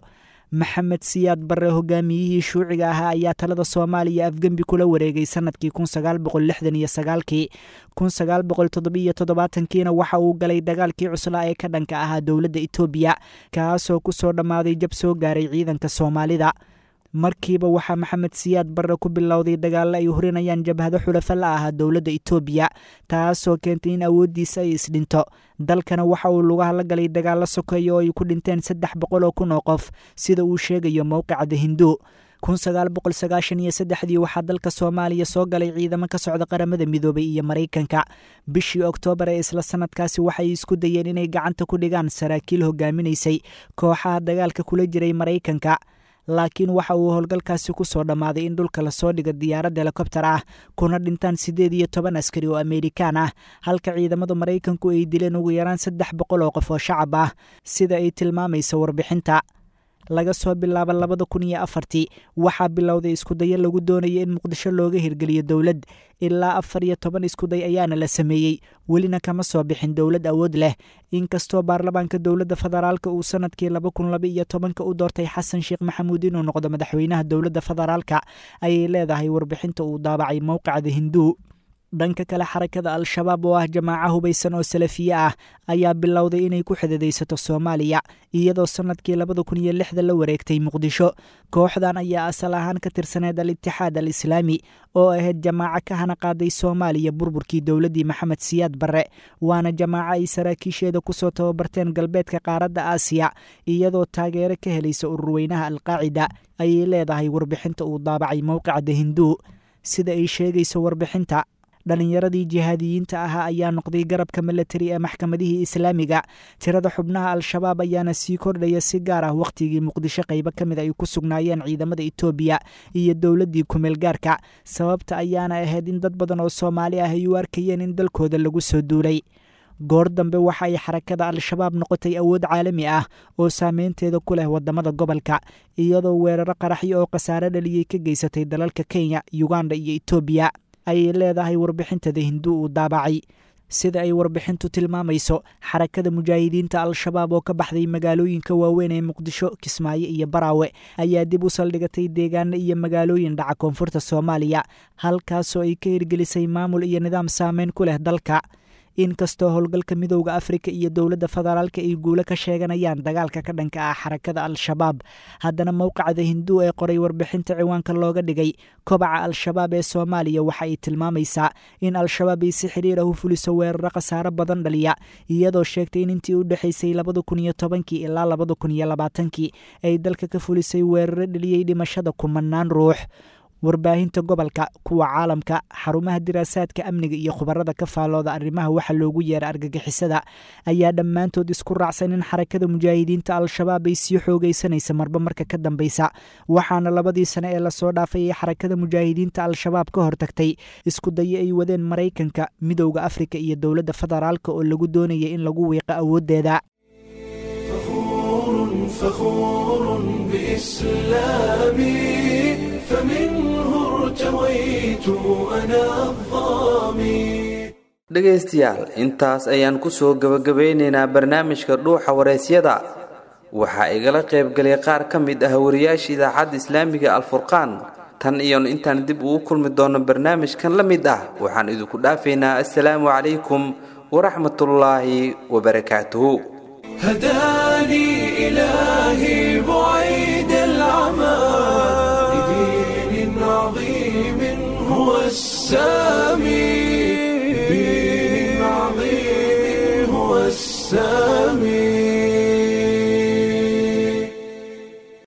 maxamed siyaad barre hogaamiyihii shuuciga ahaa ayaa talada soomaaliya afgembi kula wareegay sanadkii kun sagaal boqol lixdan iyo sagaalkii kun sagaal boqol toddobiyo toddobaatankiina waxa uu galay dagaalkii cuslaa ee ka dhanka ahaa dowladda etoobiya kaasoo kusoo dhammaaday jab soo gaaray ciidanka soomaalida markiiba waxaa maxamed siyaad barre ku bilowday dagaallo ay horinayaan jabhado xulafa la ahaa dowladda etoobiya taasoo keentay in awooddiisa ay isdhinto dalkana waxa uu lugaha la galay dagaallo sokeeya oo ay ku dhinteen saddex boqol oo kun oo qof sida uu sheegayo mowqica the hindu kun sagaal boqol sagaashan iyo saddexdii waxaa dalka soomaaliya soo galay ciidamo ka socda qaramada midoobay iyo maraykanka bishii oktoobar ee isla sanadkaasi waxay isku dayeen inay gacanta ku dhigaan saraakiil hogaaminaysay kooxaha dagaalka kula jiray maraykanka laakiin waxa uu howlgalkaasi ku soo dhammaaday in dhulka lasoo dhigo diyaarad helikobtar ah kuna dhintaan siddeed iyo toban askari oo amerikaan ah halka ciidamada maraykanku ay dileen ugu yaraan saddex boqol oo qof oo shacab ah sida ay tilmaamaysa warbixinta laga soo bilaabo labada kun iyo afartii waxaa bilowday iskudayo lagu doonaya in muqdisho looga hirgeliyo dowlad ilaa afar iyo toban iskuday ayaana la sameeyey welina kama soo bixin dowlad awood leh inkastoo baarlamaanka dowladda federaalka uu sanadkii laba kun laba iyo tobanka u doortay xasan sheekh maxamuud inuu noqdo madaxweynaha dowladda federaalka ayay leedahay warbixinta uu daabacay mowqicda hinduu dhanka kale xarakada al-shabaab oo ah jamaaco hubaysan oo salafiye ah ayaa bilowday inay ku xididaysato soomaaliya iyadoo sanadkii labada kun iyo lixda la wareegtay muqdisho kooxdan ayaa asal ahaan ka tirsaneed al-itixaad al islaami oo ahayd jamaaco ka hana qaaday soomaaliya burburkii dowladdii maxamed siyaad barre waana jamaaco ay saraakiisheeda kusoo tababarteen galbeedka qaaradda aasiya iyadoo taageero ka helaysa ururweynaha alqaacida ayay leedahay warbixinta uu daabacay mowqicda hinduu sida ay sheegayso warbixinta dhallinyaradii jihaadiyiinta ahaa ayaa noqday garabka milatari ee maxkamadihii islaamiga tirada xubnaha al-shabaab ayaana sii kordhaya si gaar ah wakhtigii muqdisho qaybo ka mid ay ku sugnaayeen ciidamada etoobiya iyo dowladdii kumeelgaarka sababta ayaana ahayd in dad badan oo soomaali ah ay u arkayeen in dalkooda lagu soo duulay goor dambe waxa ay xarakada al-shabaab noqotay awood caalami ah oo saameynteeda ku leh wadamada gobolka iyadoo weeraro qaraxyo oo khasaare dhaliyey ka geysatay dalalka kenya uganda iyo etoobiya ayay leedahay warbixintada hindu uu daabacay sida ay warbixintu tilmaamayso xarakada mujaahidiinta al-shabaab oo ka baxday magaalooyinka waaweyn ee muqdisho kismaayo iyo baraawe ayaa dib u saldhigatay deegaano iyo magaalooyin dhaca koonfurta soomaaliya halkaasoo ay ka hirgelisay maamul iyo nidaam saameyn ku leh dalka inkastoo howlgalka midowda afrika iyo dowladda federaalka ay guulo ka sheeganayaan dagaalka ka dhanka ah xarakada al-shabaab haddana mowqacda hinduu ee qoray warbixinta ciwaanka looga dhigay kobaca al-shabaab ee soomaaliya waxa ay tilmaamaysaa in al-shabaab ay si xiriir ah u fuliso weeraro khasaaro badan dhaliya iyadoo sheegtay in intii u dhexaysay labada kun iyo tobankii ilaa labada kun iyo labaatankii ay dalka ka fulisay weeraro dhaliyey dhimashada kumanaan ruux warbaahinta gobolka kuwa caalamka xarumaha diraasaadka amniga iyo khubarada ka faallooda arrimaha waxa loogu yeera argagixisada ayaa dhammaantood isku raacsan in xarakada mujaahidiinta al-shabaab ay sii xoogaysanaysa marba marka ka dambeysa waxaana labadii sane ee lasoo dhaafay ay xarakada mujaahidiinta al-shabaab ka hortagtay isku dayo ay wadeen maraykanka midowda afrika iyo dowladda federaalka oo lagu doonaya in lagu wiiqo awooddeeda
فخور بإسلامي فمنه ارتويت أنا الظامي
dhegaystayaal intaas ayaan ku soo gebagabeynaynaa barnaamijka dhuuxa waraysyada waxaa igala qaybgalay qaar ka mid ah wariyaasha idaacadda islaamiga alfurqaan tan iyon intaan dib ugu kulmi doono barnaamijkan la mid ah waxaan idinku dhaafaynaa assalaamu calaykum waraxmatullaahi wabarakaatuhu
هداني إلهي بعيد العمى لدين عظيم هو السامي لدين عظيم هو السامي